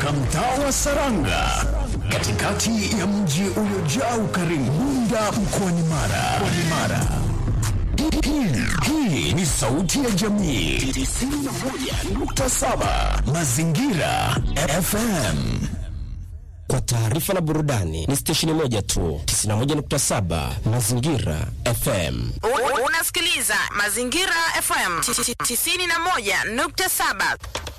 katika mtaa wa Saranga katikati ya mji uliojaa ukarimu Bunda mkoani Mara. Mkoani Mara. Hii- Hii ni sauti ya jamii 91.7 Mazingira FM. Kwa taarifa na burudani ni stesheni moja tu 91.7 Mazingira FM. U- Unasikiliza Mazingira FM 91.7.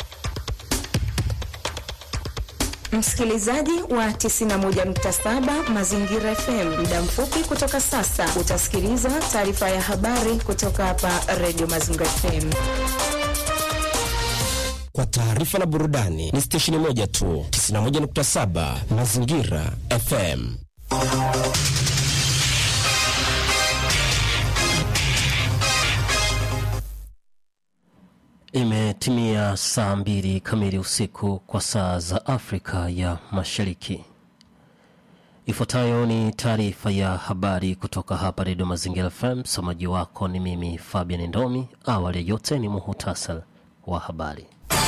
Msikilizaji wa 91.7 Mazingira FM, muda mfupi kutoka sasa utasikiliza taarifa ya habari kutoka hapa Radio Mazingira FM. Kwa taarifa na burudani ni stesheni moja tu 91.7 Mazingira FM. Imetimia saa mbili kamili usiku kwa saa za Afrika ya Mashariki. Ifuatayo ni taarifa ya habari kutoka hapa Redio Mazingira FM. Msomaji wako ni mimi Fabian Ndomi. Awali ya yote ni muhutasar wa habari.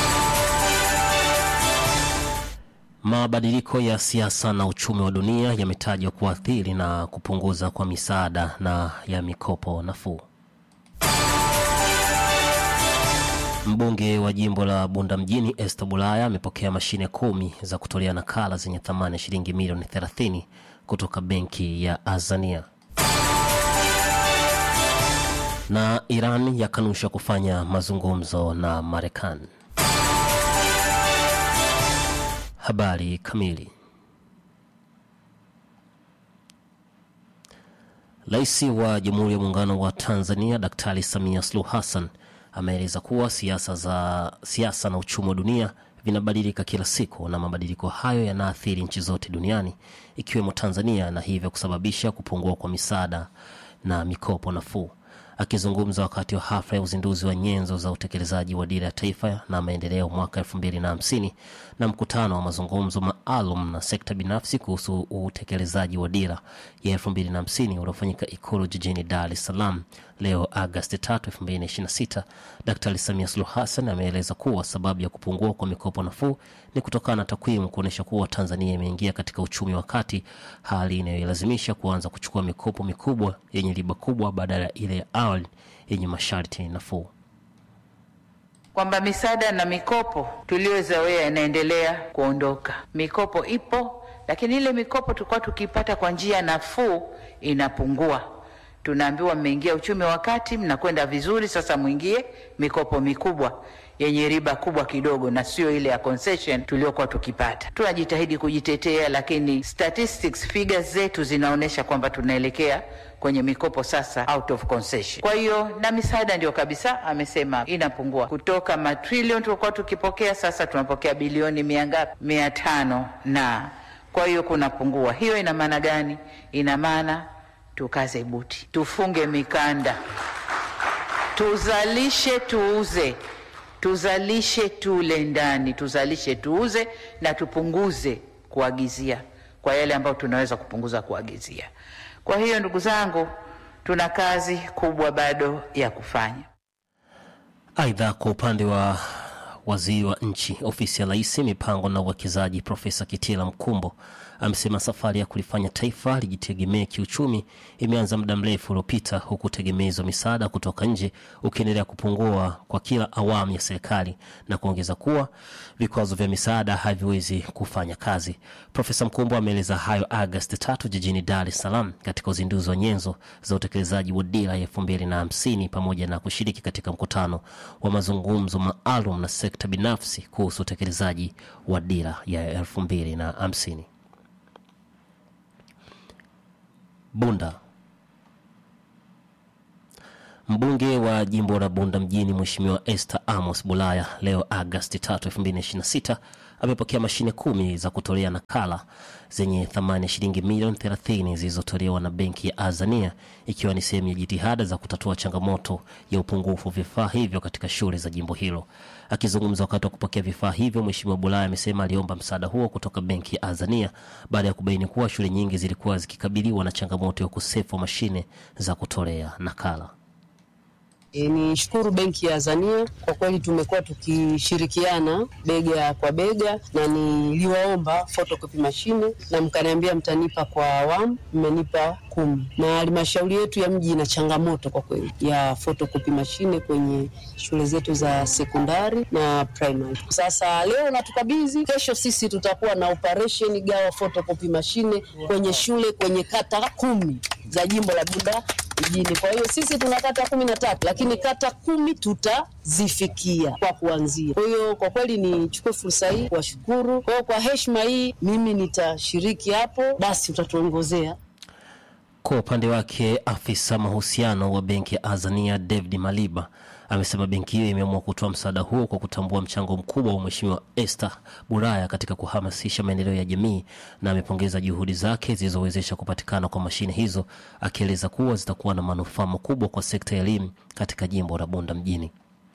Mabadiliko ya siasa na uchumi wa dunia yametajwa kuathiri na kupunguza kwa misaada na ya mikopo nafuu. Mbunge wa jimbo la Bunda mjini Esther Bulaya amepokea mashine kumi za kutolea nakala zenye thamani ya shilingi milioni 30 kutoka benki ya Azania. Na Iran yakanusha kufanya mazungumzo na Marekani. Habari kamili. Rais wa Jamhuri ya Muungano wa Tanzania Daktari Samia Suluhu Hassan ameeleza kuwa siasa za siasa na uchumi wa dunia vinabadilika kila siku na mabadiliko hayo yanaathiri nchi zote duniani ikiwemo Tanzania na hivyo kusababisha kupungua kwa misaada na mikopo nafuu. Akizungumza wakati wa hafla ya uzinduzi wa nyenzo za utekelezaji wa dira ya taifa na maendeleo mwaka 2050 na mkutano wa mazungumzo maalum na sekta binafsi kuhusu utekelezaji wa dira ya 2050 uliofanyika Ikulu jijini Dar es Salaam leo Agosti 3, 2026, Daktari Samia Suluhu Hassan ameeleza kuwa sababu ya kupungua kwa mikopo nafuu ni kutokana na takwimu kuonyesha kuwa Tanzania imeingia katika uchumi wa kati, hali inayoilazimisha kuanza kuchukua mikopo mikubwa yenye riba kubwa badala ya ile ya awali yenye masharti nafuu. kwamba misaada na mikopo tuliyozoea inaendelea kuondoka. Mikopo ipo, lakini ile mikopo tulikuwa tukipata kwa njia nafuu inapungua. Tunaambiwa mmeingia uchumi wa kati, mnakwenda vizuri, sasa mwingie mikopo mikubwa yenye riba kubwa kidogo, na sio ile ya concession tuliyokuwa tukipata. Tunajitahidi kujitetea, lakini statistics figures zetu zinaonyesha kwamba tunaelekea kwenye mikopo sasa out of concession. Kwa hiyo na misaada ndio kabisa amesema inapungua kutoka matrilioni tulikuwa tukipokea, sasa tunapokea bilioni mia ngapi? Mia tano na kwa hiyo kunapungua. Hiyo ina maana gani? Ina maana tukaze buti, tufunge mikanda, tuzalishe, tuuze, tuzalishe, tule ndani, tuzalishe, tuuze na tupunguze kuagizia kwa yale ambayo tunaweza kupunguza kuagizia. Kwa hiyo ndugu zangu, tuna kazi kubwa bado ya kufanya. Aidha, kwa upande wa waziri wa nchi ofisi ya rais mipango na uwekezaji Profesa Kitila Mkumbo amesema safari ya kulifanya taifa lijitegemee kiuchumi imeanza muda mrefu uliopita, huku tegemezi wa misaada kutoka nje ukiendelea kupungua kwa kila awamu ya serikali, na kuongeza kuwa vikwazo vya misaada haviwezi kufanya kazi. Profesa Mkumbo ameeleza hayo Agosti tatu jijini Dar es Salaam katika uzinduzi wa nyenzo za utekelezaji wa dira ya elfu mbili na hamsini pamoja na kushiriki katika mkutano wa mazungumzo maalum na sekta binafsi kuhusu utekelezaji wa dira ya elfu mbili na hamsini. Bunda. Mbunge wa jimbo la Bunda mjini Mheshimiwa Esther Amos Bulaya leo Agosti 3, 2026 amepokea mashine kumi za kutolea nakala zenye thamani ya shilingi milioni 30 zilizotolewa na benki ya Azania ikiwa ni sehemu ya jitihada za kutatua changamoto ya upungufu wa vifaa hivyo katika shule za jimbo hilo. Akizungumza wakati wa kupokea vifaa hivyo, Mheshimiwa Bulaya amesema aliomba msaada huo kutoka benki ya Azania baada ya kubaini kuwa shule nyingi zilikuwa zikikabiliwa na changamoto ya ukosefu wa mashine za kutolea nakala. E, ni shukuru benki ya Azania kwa kweli, tumekuwa tukishirikiana bega kwa bega, na niliwaomba photocopy mashine na mkaniambia mtanipa kwa awamu, mmenipa kumi. Na halmashauri yetu ya mji ina changamoto kwa kweli ya photocopy mashine kwenye shule zetu za sekondari na primary. Sasa leo natukabidhi, kesho sisi tutakuwa na operation gawa photocopy mashine kwenye shule kwenye kata kumi za jimbo la Bunda mjini. Kwa hiyo sisi tuna kata kumi na tatu lakini kata kumi tutazifikia kwa kuanzia. Kwa hiyo kwa kweli nichukue fursa hii kuwashukuru. Kwa hiyo kwa heshima hii mimi nitashiriki hapo, basi utatuongozea. Kwa upande wake afisa mahusiano wa benki ya Azania David Maliba amesema benki hiyo imeamua kutoa msaada huo kwa kutambua mchango mkubwa wa Mheshimiwa Esther Buraya katika kuhamasisha maendeleo ya jamii, na amepongeza juhudi zake zilizowezesha kupatikana kwa mashine hizo, akieleza kuwa zitakuwa na manufaa makubwa kwa sekta ya elimu katika jimbo la Bunda mjini.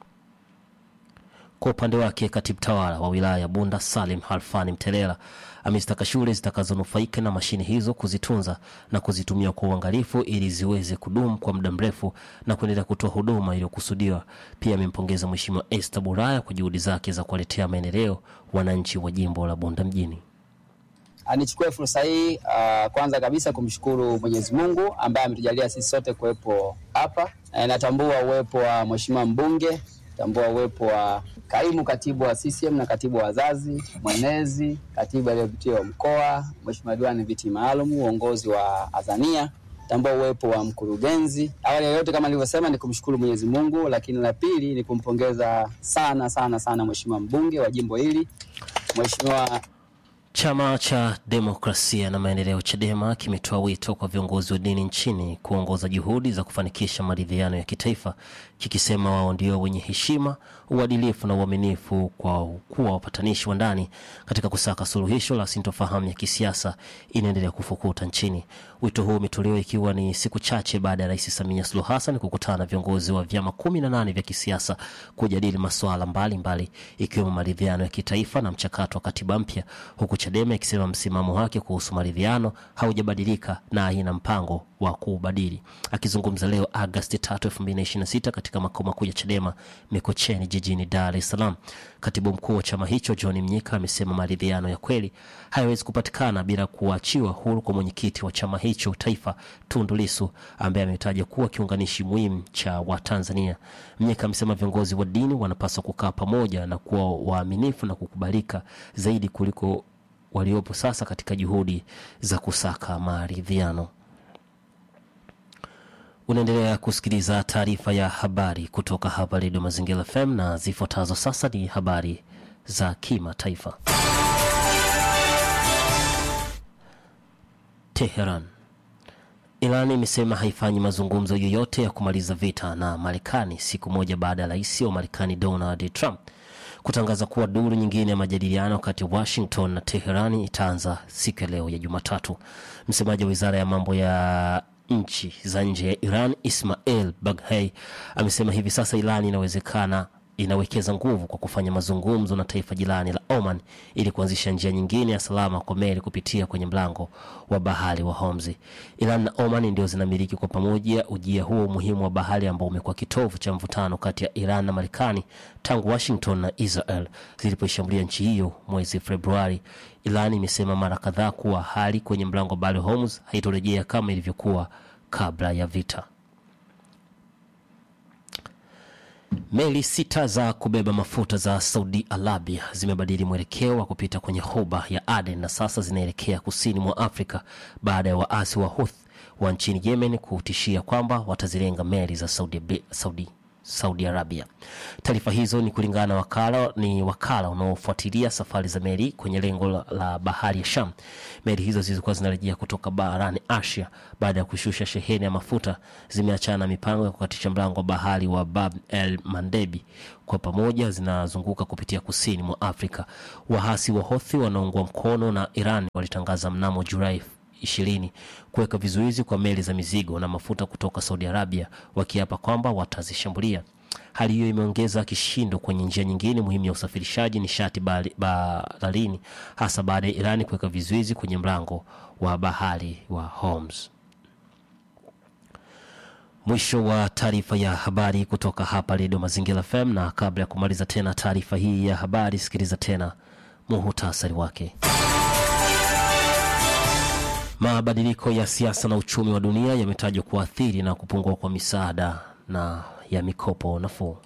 Kwa upande wake katibu tawala wa wilaya ya Bunda Salim Halfani Mtelela amezitaka shule zitakazonufaika na mashine hizo kuzitunza na kuzitumia kwa uangalifu ili ziweze kudumu kwa muda mrefu na kuendelea kutoa huduma iliyokusudiwa. Pia amempongeza Mheshimiwa Esther Buraya kwa juhudi zake za kuwaletea maendeleo wananchi wa jimbo la Bunda mjini. Nichukue fursa hii uh, kwanza kabisa kumshukuru Mwenyezi Mungu ambaye ametujalia sisi sote kuwepo hapa. E, natambua uwepo wa Mheshimiwa mbunge, natambua uwepo wa kaimu katibu wa CCM na katibu wa wazazi, mwenezi, katibu aliyepitiwa mkoa, Mheshimiwa diwani viti maalum, uongozi wa Azania, tambua uwepo wa mkurugenzi. Awali ya yote, kama nilivyosema, ni kumshukuru Mwenyezi Mungu, lakini la pili ni kumpongeza sana sana sana Mheshimiwa mbunge wa jimbo hili, Mheshimiwa Chama cha Demokrasia na Maendeleo CHADEMA kimetoa wito kwa viongozi wa dini nchini kuongoza juhudi za kufanikisha maridhiano ya kitaifa, kikisema wao ndio wenye heshima, uadilifu na uaminifu kwa kuwa wapatanishi wa ndani katika kusaka suluhisho la sintofahamu ya kisiasa inaendelea kufukuta nchini. Wito huu umetolewa ikiwa ni siku chache baada ya Rais Samia Suluhu Hassan kukutana na viongozi wa vyama kumi na nane vya kisiasa kujadili masuala mbalimbali ikiwemo maridhiano ya kitaifa na mchakato wa katiba mpya, huku CHADEMA ikisema msimamo wake kuhusu maridhiano haujabadilika na haina mpango wa kuubadili. Akizungumza leo Agosti 3, 2026 katika makao makuu ya CHADEMA Mikocheni jijini Dar es Salaam, katibu mkuu wa chama hicho John Mnyika amesema maridhiano ya kweli hayawezi kupatikana bila kuachiwa huru kwa mwenyekiti wa chama hicho taifa Tundu Lissu ambaye ametaja kuwa kiunganishi muhimu cha Watanzania. Mnyika amesema viongozi wa dini wanapaswa kukaa pamoja na kuwa waaminifu na kukubalika zaidi kuliko waliopo sasa katika juhudi za kusaka maridhiano. Unaendelea kusikiliza taarifa ya habari kutoka hapa Redio Mazingira FM na zifuatazo sasa ni habari za kimataifa. Teheran. Iran imesema haifanyi mazungumzo yoyote ya kumaliza vita na Marekani siku moja baada ya rais wa Marekani Donald Trump kutangaza kuwa duru nyingine ya majadiliano kati ya Washington na Teherani itaanza siku ya leo ya Jumatatu. Msemaji wa wizara ya mambo ya nchi za nje ya Iran Ismail Baghei amesema hivi sasa Iran inawezekana inawekeza nguvu kwa kufanya mazungumzo na taifa jirani la Oman ili kuanzisha njia nyingine ya salama kwa meli kupitia kwenye mlango wa bahari wa Hormuz. Iran na Oman ndio zinamiliki kwa pamoja ujia huo muhimu wa bahari ambao umekuwa kitovu cha mvutano kati ya Iran na Marekani tangu Washington na Israel zilipoishambulia nchi hiyo mwezi Februari. Iran imesema mara kadhaa kuwa hali kwenye mlango wa bahari wa Hormuz haitorejea kama ilivyokuwa kabla ya vita. Meli sita za kubeba mafuta za Saudi Arabia zimebadili mwelekeo wa kupita kwenye ghuba ya Aden na sasa zinaelekea kusini mwa Afrika baada ya waasi wa Houthi wa nchini Yemen kutishia kwamba watazilenga meli za Saudi, Saudi, Saudi Arabia. Taarifa hizo ni kulingana na wakala, ni wakala unaofuatilia safari za meli kwenye lengo la, la bahari ya Sham. Meli hizo zilikuwa zinarejea kutoka barani Asia baada ya kushusha sheheni ya mafuta, zimeachana na mipango ya kukatisha mlango wa bahari wa Bab el Mandebi. Kwa pamoja zinazunguka kupitia kusini mwa Afrika. Wahasi wa Houthi wanaoungwa mkono na Iran walitangaza mnamo Julai ishirini kuweka vizuizi kwa meli za mizigo na mafuta kutoka Saudi Arabia, wakiapa kwamba watazishambulia. Hali hiyo imeongeza kishindo kwenye njia nyingine muhimu ya usafirishaji nishati baharini, hasa baada ya Irani kuweka vizuizi kwenye mlango wa bahari wa Hormuz. Mwisho wa taarifa ya habari kutoka hapa Redio Mazingira FM, na kabla ya kumaliza tena taarifa hii ya habari, sikiliza tena muhutasari wake. Mabadiliko ya siasa na uchumi wa dunia yametajwa kuathiri na kupungua kwa misaada na ya mikopo nafuu.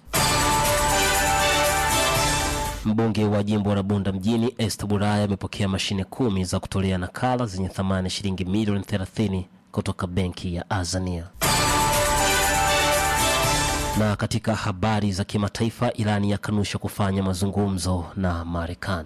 Mbunge wa jimbo la Bunda mjini Esther Buraya amepokea mashine kumi za kutolea nakala zenye thamani ya shilingi milioni 30 kutoka benki ya Azania. Na katika habari za kimataifa, Irani yakanusha kufanya mazungumzo na Marekani.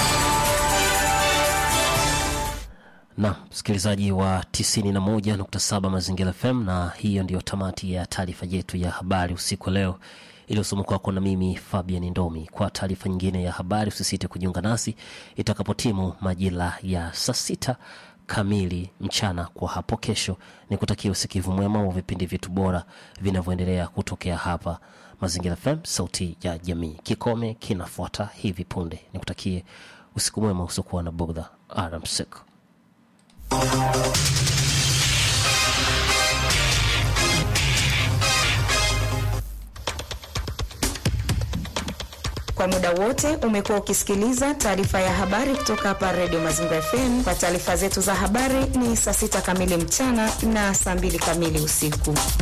na msikilizaji wa 91.7 Mazingira FM, na hiyo ndiyo tamati ya taarifa yetu ya habari usiku wa leo iliyosoma kwako na mimi Fabian Ndomi. Kwa taarifa nyingine ya habari, usisite kujiunga nasi itakapotimu majira ya saa sita kamili mchana kwa hapo kesho. Ni kutakia usikivu mwema wa vipindi vyetu bora vinavyoendelea kutokea hapa Mazingira FM, sauti ya jamii. Kikome kinafuata hivi punde. Nikutakie usiku mwema usiokuwa na bugdha. Alamsik. Kwa muda wote umekuwa ukisikiliza taarifa ya habari kutoka hapa Radio Mazingira FM. Kwa taarifa zetu za habari ni saa sita kamili mchana na saa mbili kamili usiku.